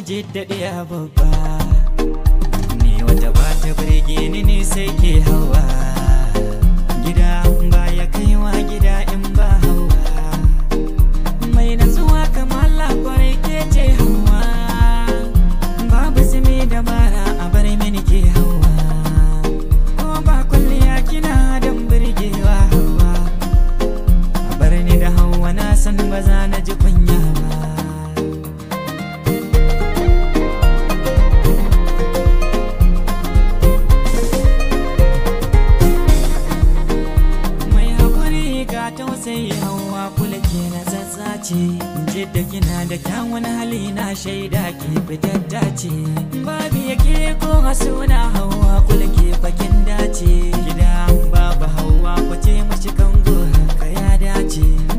jiddaɗiya babba ni wata ba ta birge ni ne sai ke hawa gida ba ya kaiwa gida in ba hawa mai natsuwa kamar labarai ke ce hawa babu zumi da bara a bar mini ke hawa ko ba kulliya kina don birgewa hawa a bar ni da hawa na san ba za na ji kunya ba mai haƙuri ga tausayi hawa kula ke na zazzace jidda kina da kyawun hali na shaida ke fitadda ce babu yake ko suna hawa kula ke fakin dace gida babu hawa kwace mashi kango haka ya dace